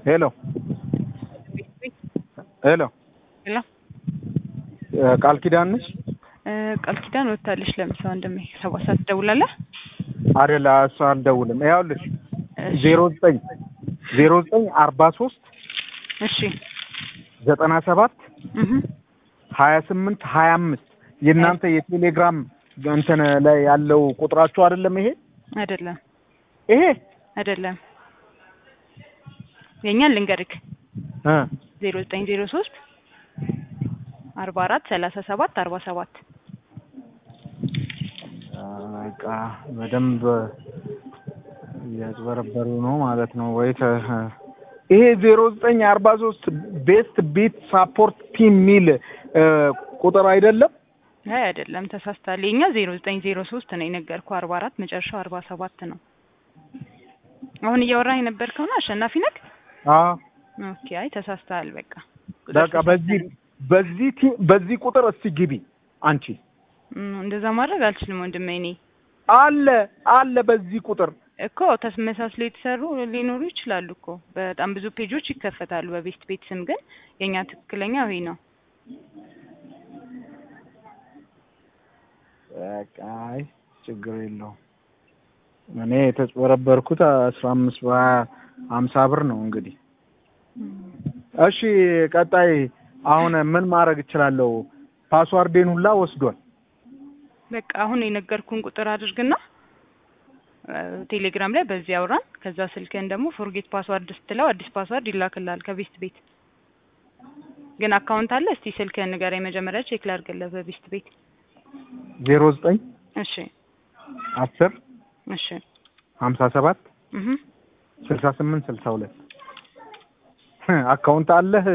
ሄሎ ሄሎ ሄሎ ቃል ኪዳን ነሽ? ቃል ኪዳን ወጥታለች። ለምሳ ወንድሜ ሰባት ሰዓት ትደውላለህ? አይደለ እሷ አልደውልም። ይኸውልሽ ዜሮ ዘጠኝ ዜሮ ዘጠኝ አርባ ሶስት እሺ ዘጠና ሰባት እህ ሀያ ስምንት ሀያ አምስት የእናንተ የቴሌግራም እንትን ላይ ያለው ቁጥራችሁ አይደለም ይሄ አይደለም ይሄ አይደለም የኛን ልንገርክ እ ዜሮ ዘጠኝ ዜሮ ሶስት አርባ አራት ሰላሳ ሰባት አርባ ሰባት በቃ በደንብ እያጭበረበሩ ነው ማለት ነው ወይ ተ ይሄ ዜሮ ዘጠኝ አርባ ሶስት ቤስት ቢት ሳፖርት ቲም ሚል ቁጥር አይደለም አይ አይደለም ተሳስታል። የኛ ዜሮ ዘጠኝ ዜሮ ሶስት ነው የነገርኩ አርባ አራት መጨረሻው አርባ ሰባት ነው። አሁን እያወራህ የነበርከው ነው አሸናፊ ነህ? አዎ ኦኬ አይ ተሳስተሃል። በቃ በቃ በዚህ በዚህ ቲ- በዚህ ቁጥር እስቲ ግቢ አንቺ እም፣ እንደዛ ማድረግ አልችልም ወንድሜ። እኔ አለ አለ በዚህ ቁጥር እኮ ተመሳስሎ የተሰሩ ሊኖሩ ይችላሉ እኮ በጣም ብዙ ፔጆች ይከፈታሉ በቤስት ቤት ስም፣ ግን የኛ ትክክለኛ ይሄ ነው። በቃ አይ ችግር የለውም። እኔ የተጭበረበርኩት አስራ አምስት በሀያ ሀምሳ ብር ነው እንግዲህ። እሺ ቀጣይ አሁን ምን ማድረግ እችላለሁ? ፓስዋርዴን ሁላ ወስዷል። በቃ አሁን የነገርኩን ቁጥር አድርግና እ፣ ቴሌግራም ላይ በዚህ አውራን። ከዛ ስልክህን ደግሞ ፎርጌት ፓስዋርድ ስትለው አዲስ ፓስዋርድ ይላክልሃል ከቤስት ቤት። ግን አካውንት አለ? እስቲ ስልክህን ንገረኝ መጀመሪያ ቼክ ላድርግልህ በቤስት ቤት። ዜሮ ዘጠኝ እሺ አስር እሺ ሀምሳ ሰባት እህ ስልሳ ስምንት ስልሳ ሁለት አካውንት አለህ?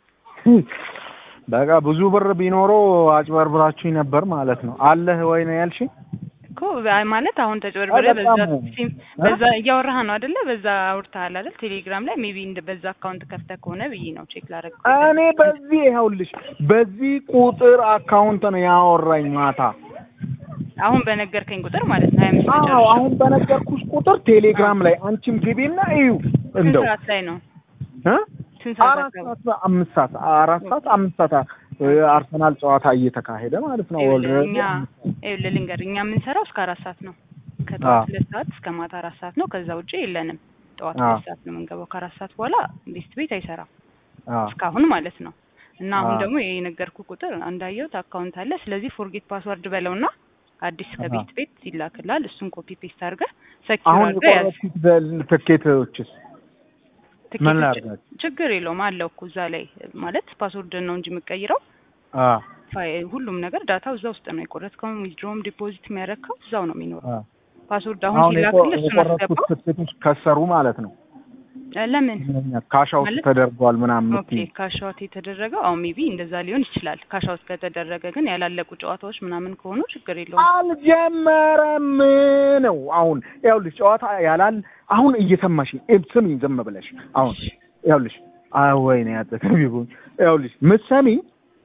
በቃ ብዙ ብር ቢኖረው አጭበርብራችሁኝ ነበር ማለት ነው። አለህ ወይ ነው ያልሽኝ? እኮ አይ ማለት አሁን ተጭበርብሬ አይ በዛ በጣም ሲም በዛ እያወራህ ነው አይደለ? በዛ አውርተሃል አይደል? ቴሌግራም ላይ ሜቢ እንደ በዛ አካውንት ከፍተህ ከሆነ ብዬ ነው ቼክ ላደርግ። እኔ በዚህ ይኸውልሽ በዚህ ቁጥር አካውንት ነው ያወራኝ ማታ። አሁን በነገርከኝ ቁጥር ማለት ነው። ሀያ አምስት አዎ መጨረሻ አሁን በነገርኩሽ ቁጥር ቴሌግራም ላይ አንቺም ግቢና እዩ ስንት እንደው ሰዓት ላይ ነው? እ ስንት ሰዓት አራት አካባቢ? ሰዓት አምስት ሰዓት አራት ሰዓት አምስት ሰዓት እ፣ አርሰናል ጨዋታ እየተካሄደ ማለት ነው። ይኸውልህ ኦልሬዲ እኛ ይኸውልህ ልንገርህ እኛ የምንሰራው እስከ አራት ሰዓት ነው። አዎ። ከጠዋት ሁለት ሰዓት እስከ ማታ አራት ሰዓት ነው። ከዛ ውጭ የለንም። ጠዋት አዎ። ሁለት ሰዓት ነው የምንገባው። ከአራት ሰዓት በኋላ ቤስት ቤት አይሰራም አዎ እስካሁን ማለት ነው። እና አሁን አዎ። ደግሞ የነገርኩህ ቁጥር እንዳየሁት አካውንት አለ። ስለዚህ ፎርጌት ፓስወርድ በለውና አዲስ አዎ። ከቤት ቤት ይላክልሃል። እሱን ኮፒ ፔስት አድርገህ ሰኪር አሁን አድርገህ ያዝ። የቆረጥኩት በል- ትኬቶችስ ምን ትኬቶች ላድርጋቸው? ችግር የለውም አለው እኮ እዛ ላይ ማለት ፓስወርድን ነው እንጂ የምቀይረው አ ፋይ- ሁሉም ነገር ዳታው እዛ ውስጥ ነው። የቆረጥከውም ዊዝድሮም ዲፖዚት የሚያደርገው እዛው ነው የሚኖረው። አ ፓስወርድ አሁን አሁን የቆ- ሲላክልህ እሱን የቆረጥኩት አስገባው። ትኬቶች ከሰሩ ማለት ነው። እ፣ ለምን ካሻውት ማለት- ተደርጓል ምናምን ኦኬ የምትይኝ ካሻውት የተደረገው አሁን ሜቢ እንደዛ ሊሆን ይችላል። ካሻውት ከተደረገ ግን ያላለቁ ጨዋታዎች ምናምን ከሆኑ ችግር የለውም። አልጀመረም ነው። አሁን ይኸውልሽ ጨዋታ ያላል አሁን እየሰማሽኝ እ፣ ስሚኝ ዝም ብለሽ አሁን ይኸውልሽ አይ ወይኔ ያጠተቢቡኝ ይኸውልሽ ምትሰሚኝ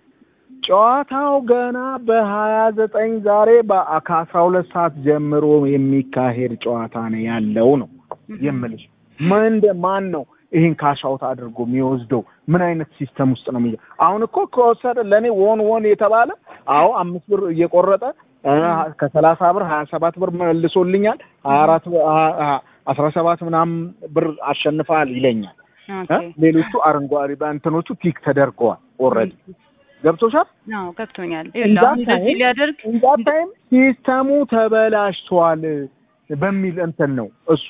ጨዋታው ገና በሀያ ዘጠኝ ዛሬ በ- ከአስራ ሁለት ሰዓት ጀምሮ የሚካሄድ ጨዋታ ነው ያለው ነው የምልሽ ምንደ ማን ነው ይሄን ካሻውት አድርጎ የሚወስደው? ምን አይነት ሲስተም ውስጥ ነው የሚገ አሁን እኮ ከወሰደ ለእኔ ወን ወን የተባለ አዎ አምስት ብር እየቆረጠ እ፣ ከሰላሳ ብር ሀያ ሰባት ብር መልሶልኛል ሀያ አራት ብር- ሀ- ሀ- አስራ ሰባት ምናምን ብር አሸንፈሃል ይለኛል እ? ኦኬ ሌሎቹ አረንጓዴ በእንትኖቹ ቲክ ተደርገዋል ኦልሬዲ ገብቶሻል አዎ ገብቶኛል። ይኸውልህ አሁን እንደዚህ ሊያደርግ እንዛ ታይም ሲስተሙ ተበላሽቷል በሚል እንትን ነው እሱ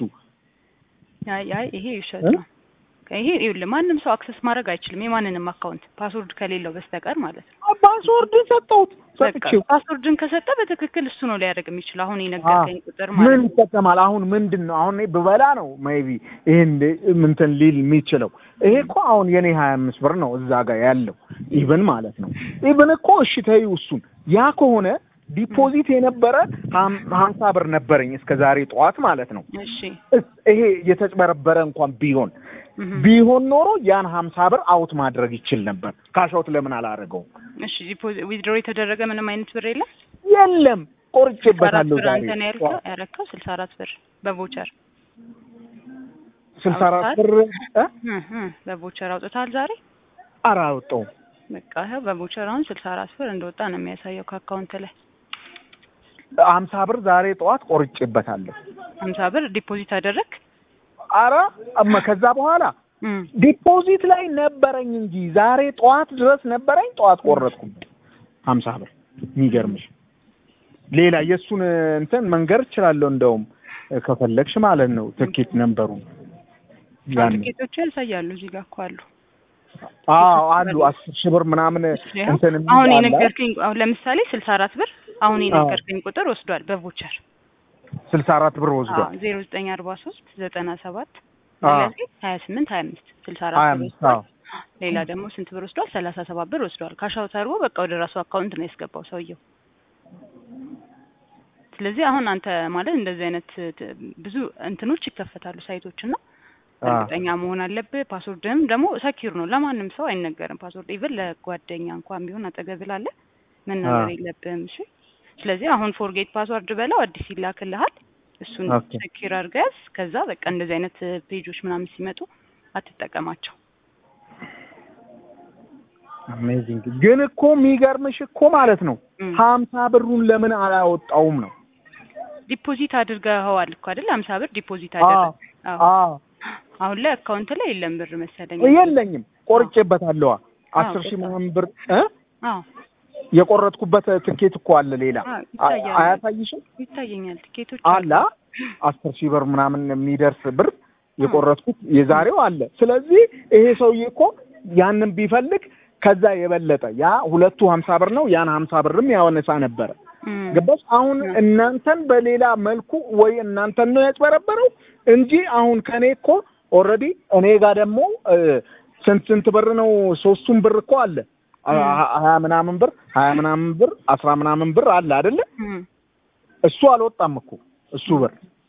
አይ አይ ይሄ ውሸት እ? ነው። ይሄ ይኸውልህ ማንም ሰው አክሰስ ማድረግ አይችልም የማንንም አካውንት ፓስወርድ ከሌለው በስተቀር ማለት ነው። ፓስወርድን ሰጠሁት በቃ ሰጥቼው ፓስወርድን ከሰጠ በትክክል እሱ ነው ሊያደርግ የሚችል አሁን የነገርከኝ ቁጥር ምን ማለት ነው። ይጠቀማል አሁን ምንድን ነው አሁን እኔ ብበላ ነው ሜይቢ ይሄን ምንትን ሊል የሚችለው ይሄ እኮ አሁን የኔ ሀያ አምስት ብር ነው እዛ ጋር ያለው ኢቭን ማለት ነው ኢቭን እኮ እሺ ተይው እሱን ያ ከሆነ ዲፖዚት የነበረ ሀም- ሀምሳ ብር ነበረኝ እስከ ዛሬ ጠዋት ማለት ነው እሺ እስ- ይሄ የተጭበረበረ እንኳን ቢሆን እህ ቢሆን ኖሮ ያን ሀምሳ ብር አውት ማድረግ ይችል ነበር ካሻውት ለምን አላደረገውም እሺ ዲፖዚት ዊዝድሮ የተደረገ ምንም አይነት ብር የለም። የለም ስልሳ አራት ቆርጬበታለሁ ብር ዛሬ አንተ ነው ያልከው ያረከው ስልሳ አራት ብር በቮቸር ስልሳ አራት ብር እ እ እ በቮቸር አውጥታል ዛሬ ኧረ አወጣሁም በቃ ይኸው በቮቸር አሁን ስልሳ አራት ብር እንደወጣ ነው የሚያሳየው ከአካውንት ላይ ሀምሳ ብር ዛሬ ጠዋት ቆርጬበታለሁ። ሀምሳ ብር ዲፖዚት አደረግ ኧረ እማ ከዛ በኋላ እም ዲፖዚት ላይ ነበረኝ እንጂ ዛሬ ጠዋት ድረስ ነበረኝ። ጠዋት ቆረጥኩበት ሀምሳ ብር። የሚገርምሽ ሌላ የእሱን እንትን መንገር እችላለሁ። እንደውም ከፈለግሽ ማለት ነው ትኬት ነበሩ ያን ቲኬቶቹ ያሳያሉ እዚህ ጋር እኮ አሉ አዎ አሉ አስር ሺህ ብር ምናምን ይኸው እንትን የሚል አሁን አለ። የነገርከኝ አሁን ለምሳሌ ስልሳ አራት ብር አሁን የነገርከኝ ቁጥር ወስዷል በቮቸር ስልሳ አራት ብር ወስዷል። ዜሮ ዘጠኝ አርባ ሶስት ዘጠና ሰባት አዎ ስለዚህ ሀያ ስምንት ሀያ አምስት ስልሳ ሀያ አራት ብር አምስት ወስዷል አዎ ሌላ ደግሞ ስንት ብር ወስዷል ሰላሳ ሰባት ብር ወስዷል ካሻውት አድርጎ በቃ ወደ ራሱ አካውንት ነው ያስገባው ሰውየው ስለዚህ አሁን አንተ ማለት እንደዚህ አይነት ት- ብዙ እንትኖች ይከፈታሉ ሳይቶች እና አዎ እርግጠኛ መሆን አለብህ። ፓስወርድህም ደግሞ ሰኪር ነው፣ ለማንም ሰው አይነገርም። ፓስወርድ ኢቭን ለጓደኛ እንኳን ቢሆን አጠገብ ላለ መናገር አዎ። የለብህም። እሺ። ስለዚህ አሁን ፎርጌት ፓስወርድ በለው አዲስ ይላክልሃል። እሱን ኦኬ። ሰኪር አድርገህ ያዝ። ከዛ በቃ እንደዚህ አይነት ፔጆች ምናምን ሲመጡ አትጠቀማቸው። አሜዚንግ ግን እኮ የሚገርምሽ እኮ ማለት ነው እም። ሀምሳ ብሩን ለምን አላወጣውም ነው? ዲፖዚት አድርገኸዋል እኮ አይደል? ሀምሳ ብር ዲፖዚት አዎ አደረግ። አዎ። አዎ አሁን ላይ አካውንት ላይ የለም ብር መሰለኝ። የለኝም ቆርጬበታለዋ አስር ሺህ ቆርጠሃል። ምናምን ብር እ አዎ የቆረጥኩበት ትኬት እኮ አለ ሌላ አዎ፣ አ- ይታያል። አያሳይሽም? ይታየኛል። ቲኬቶች አለ አስር ሺህ ብር ምናምን የሚደርስ ብር የቆረጥኩት የዛሬው አለ። ስለዚህ ይሄ ሰውዬ እኮ ያንን ቢፈልግ ከዛ የበለጠ ያ ሁለቱ ሀምሳ ብር ነው ያን ሀምሳ ብርም ያወነሳ ነበረ። እም። ገባሽ? አሁን እ። እናንተን በሌላ መልኩ ወይ እናንተን ነው ያጭበረበረው እንጂ አሁን ከኔ እኮ ኦልሬዲ እኔ ጋር ደግሞ እ፣ ስንት ስንት ብር ነው? ሶስቱም ብር እኮ አለ አ- እ። ሀ- ሀያ ምናምን ብር ሀያ ምናምን ብር አስራ ምናምን ብር አለ አይደለ? እም። እሱ አልወጣም እኮ እሱ ብር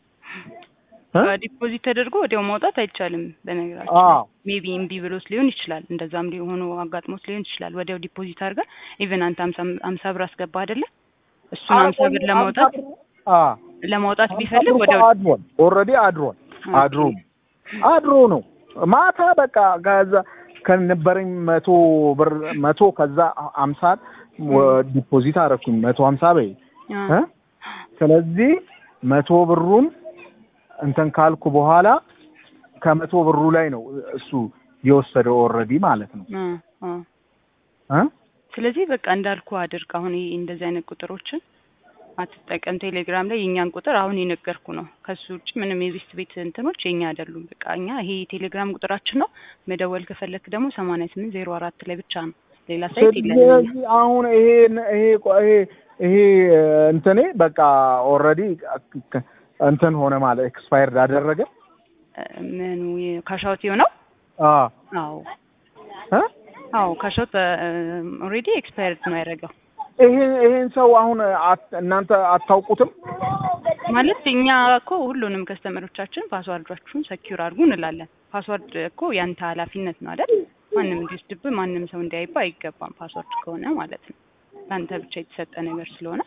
እ? ዲፖዚት ተደርጎ ወዲያው ማውጣት አይቻልም። በነገራችን አዎ ሜቢ እምቢ ብሎት ሊሆን ይችላል። እንደዛም ሊሆኑ አጋጥሞት ሊሆን ይችላል። ወዲያው ዲፖዚት አድርገህ ኢቨን አንተ ሀምሳ ሀምሳ ብር አስገባ አይደለ? እሱን ሀምሳ ብር ለማውጣት አዎ ለማውጣት ሀምሳ ቢፈልግ ብር እኮ ወዲያው አድሯል። ኦልሬዲ አድሯል። አድሮ አድሮ ነው ማታ በቃ ከዛ ከነበረኝ መቶ ብር መቶ ከዛ አምሳ ዲፖዚት አደረኩኝ መቶ ሀምሳ በይ አ፣ እ? ስለዚህ መቶ ብሩን እንትን ካልኩ በኋላ ከመቶ ብሩ ላይ ነው እሱ የወሰደው ኦልሬዲ ማለት ነው አ፣ አ። እ? ስለዚህ በቃ እንዳልኩ አድርግ። አሁን ይሄ እንደዚህ አይነት ቁጥሮችን አትጠቀም። ቴሌግራም ላይ የእኛን ቁጥር አሁን የነገርኩ ነው። ከሱ ውጭ ምንም የቤስት ቤት እንትኖች የኛ አይደሉም። በቃ እኛ ይሄ ቴሌግራም ቁጥራችን ነው። መደወል ከፈለክ ደግሞ ሰማንያ ስምንት ዜሮ አራት ላይ ብቻ ነው። ሌላ ሳይት የለንም። ስለዚህ አሁን ይሄ ይሄ ይሄ ይሄ እንትኔ በቃ ኦልሬዲ እንትን ሆነ ማለት ኤክስፓየርድ አደረገ። ምኑ ካሻውት የሆነው? አዎ አዎ እ? አዎ ካሻውት ኦልሬዲ ኤክስፓየርድ ነው ያደረገው። ይሄን ይሄን ሰው አሁን አት- እናንተ አታውቁትም? ማለት እኛ እኮ ሁሉንም ከስተመሮቻችን ፓስዋርዳችሁን ሰኪዩር አድርጉ እንላለን። ፓስዋርድ እኮ ያንተ ኃላፊነት ነው አይደል? ማንም እንዲወስድብህ ማንም ሰው እንዲያይብህ አይገባም። ፓስዋርድ ከሆነ ማለት ነው ለአንተ ብቻ የተሰጠ ነገር ስለሆነ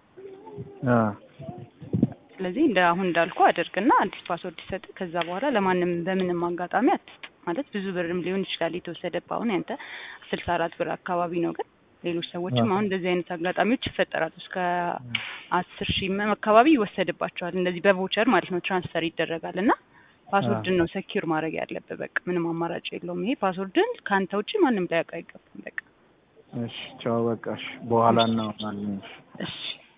አ ስለዚህ እንደ አሁን እንዳልኩ አድርግና አዲስ ፓስወርድ ይሰጥ። ከዛ በኋላ ለማንም በምንም አጋጣሚ አትስጥ። ማለት ብዙ ብርም ሊሆን ይችላል የተወሰደብህ። አሁን ያንተ ስልሳ አራት ብር አካባቢ ነው፣ ግን ሌሎች ሰዎችም አዎ። አሁን እንደዚህ አይነት አጋጣሚዎች ይፈጠራሉ። እስከ አስር ሺህ አካባቢ ይወሰድባቸዋል። እንደዚህ በቮቸር ማለት ነው ትራንስፈር ይደረጋል እና ፓስወርድን ነው ሰኪዩር ማድረግ ያለብህ። በቃ ምንም አማራጭ የለውም። ይሄ ፓስወርድን ከአንተ ውጭ ማንም ሊያውቅ አይገባም። በቃ እሺ ቻው፣ በቃ እሺ፣ በኋላ እናወራለን። እሺ